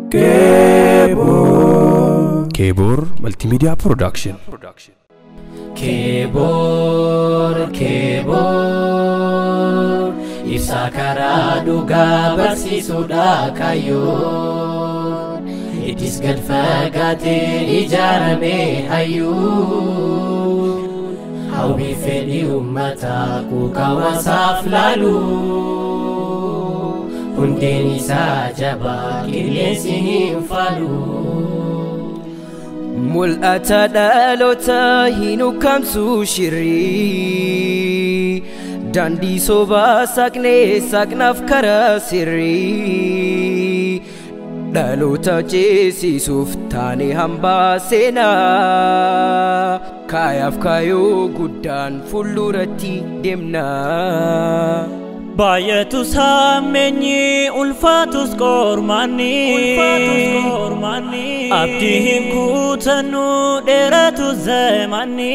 Keeboor. Keeboor Maltiimiidiyaa Piroodakshin. Keeboor keeboor ibsaa karaa dhugaa barsiisuudha kaayyoon ittis gad fagaatee ijaarame hayyuu hawwii fedhii uummataa kuuka hawaasaaf laalu hundeen isaa jabaa qilleensi hin faalu. Mul'ata dhaloota hin ukkaamsu shirrii Daandii sobaa saqnee saqnaaf karaa sirrii Dhaloota ceesisuuf taane hambaa seenaa Kaayaaf kaayoo guddaan fuulduratti deemna. Baay'atus hammeenyi ulfaatus qormaanni abdii hin kutannu dheeratu zamanni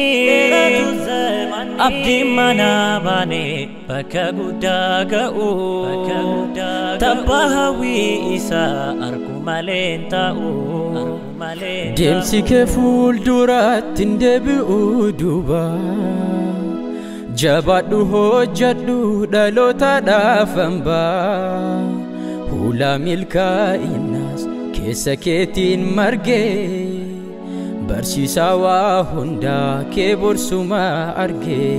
abdiin mana baane bakka guddaa ga'u tabba hawwii isaa argu malee hin taa'u. Deemsi kee fuulduratti hin deebi'u duuba. Jabaadhu hojjedhu dhaloota dhaafambaa Fuula milkaa'inaas keessa keetiin margee Barsiisaa waa hundaa kee borsuma argee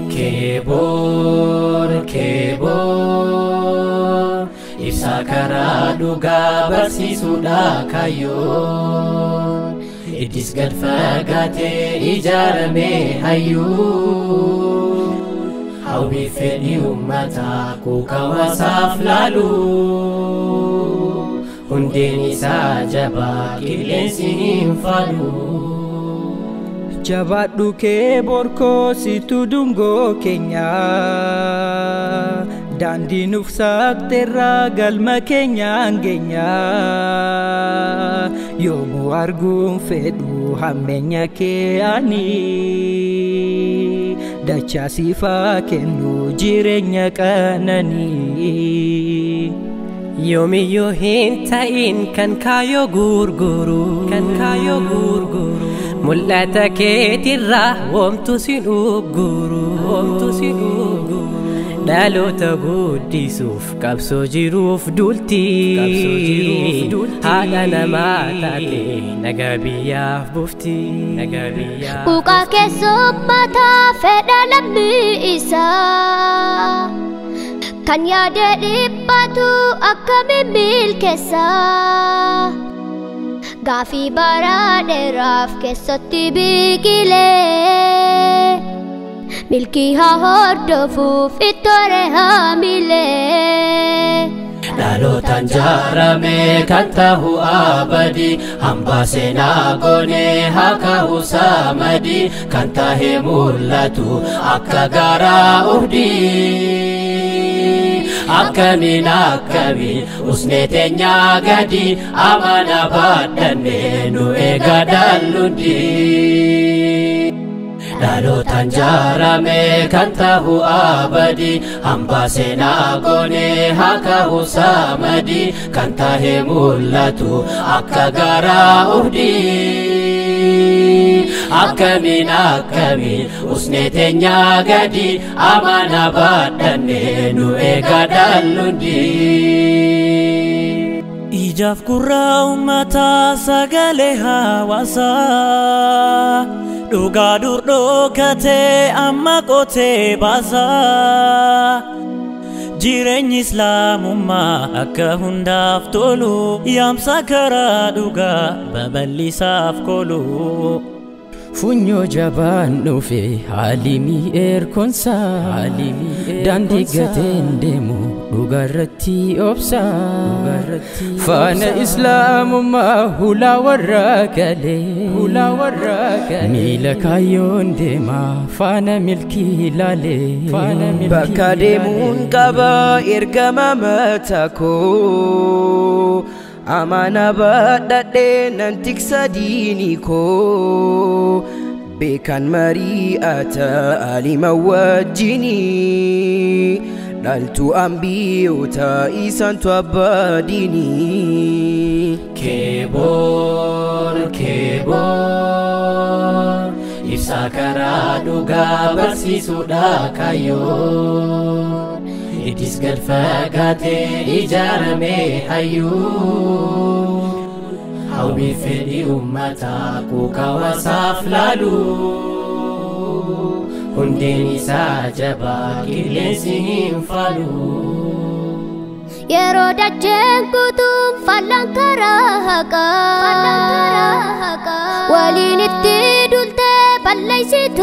Keeboor keeboor ibsaa karaa dhugaa barsiisuudha kaayyoon ittis gad fagaatee ijaarame hayyuu hawwii fedhii uummataa kuuka hawaasaaf laalu hundeen isaa jabaa qilleensi hin faalu. Jabaadhu kee borkoo situ dungoo keenya Daandii nuuf saaqteerraa galma keenyaan geenya Yoomuu arguun fedhu hammeenya kee ani Dachaa siifaa kennu jireenya qananii Yoomiyyuu hin ta'in kan kaayoo gurguru kan kaayoo gurguru mul'ata keetirraa woomtu sin ugguru woomtu sin ugguru dhaloota guddisuuf qabsoo jiruuf dulti haadha namaa taate nagaa biyyaaf bufti nagaa biyyaaf Quuqaa keessummataa fedha lammii isaa kan yaada dhiphatu akkamiin milkeessaa gaafii bara dheeraaf keessatti biqilee milkii haa hordofuuf ittore haa milee. dhalootaan jaarame kan tahu abadi hambaa seenaa goonee haa kahu samadi kan tahee mul'atu akka gaaraa urdii akkamiin akkamiin usnee teenyaa gadi amana baadhannee nu eega dhallundi. dhalootaan jaarame kan tahu abadi hambaa seenaa goonee haa kahu samadi kan tahee mul'atu akka gaaraa urdii akkamiin akkamiin usnee teenyaa gadi amana baadhannee nu eega dhallundi. Ijaaf gurraa uummataa sagalee hawaasaa dhugaa dur dhookatee amma qotee baasaa jireenyi islaamummaa akka hundaaf tolu yaamsa karaa dhugaa babal'isaaf kolu. Funyoo jabaan dhufe haalli mi'eerkonsa daandii gateen deemu dhugarratti obsa faana islaamummaa hulaa warra galee miila kaayyoon deema faana milkii ilaalee bakka deemuun qaba ergama mataa koo. amana badhadhee nan tiksa diinii koo beekan mari'ata alima wajjinii dhaltuu ambiyoota isaantu abbaa diinii keeboor keeboor ibsaa karaa dhugaa barsiisuudha kaayyoon ittis gad fagaatee ijaarame hayyuu hawwii fedhii uummataa kuukawaasaaf laalu hundeen isaa jabaa qilleensi hin faalu. yeroo dacheen guutuun fallaan karaa haqaa waliin itti dultee balleessitu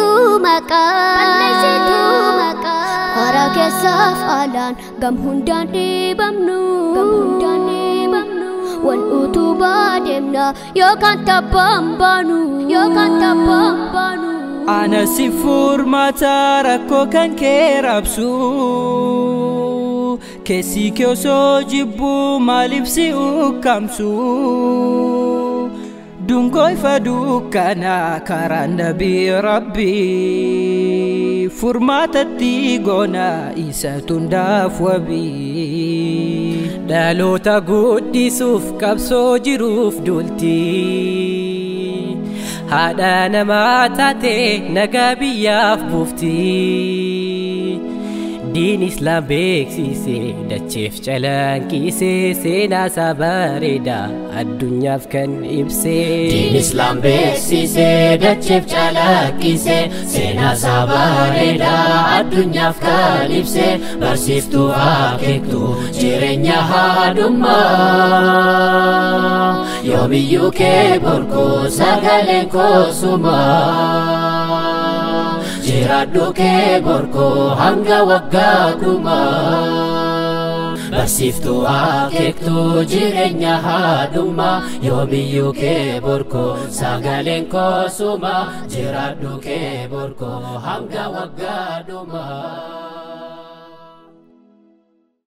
maqaa karaa keessaaf alaan gam hundaan dhiibamnu wal utubaa deemna yookaan tabbaan baanu yookaan tabbaan baanu. Ana si furmaata rakkoo kan kee raabsu keessi kee osoo jibbuu maaliif si ukkaamsu dungoo ifa dukkana karaan nabii rabbi furmaatatti goona isa tundaaf wabii dhaloota guddisuuf qabsoo jiruuf dultii. haadha namaa taate nagaa biyyaaf buufti diin islaam beeksise dacheef calanqiise seenaa isaa bareeda addunyaaf kan ibse Diin Islaam beeksise dacheef calaqqise seenaa isaa bareeda addunyaaf kan ibse barsiiftuu akeektuu jireenya haadhummaa yoomiyyuu kee borkoo sagaleen koosuma jiraadhu kee borkoo hanga waggaa kumaa. barsiiftuu akeektuu jireenya haadhummaa yoomiyyuu kee borkoo sagaleen koosuma jiraadhu kee borkoo hanga waggaa dhumaa.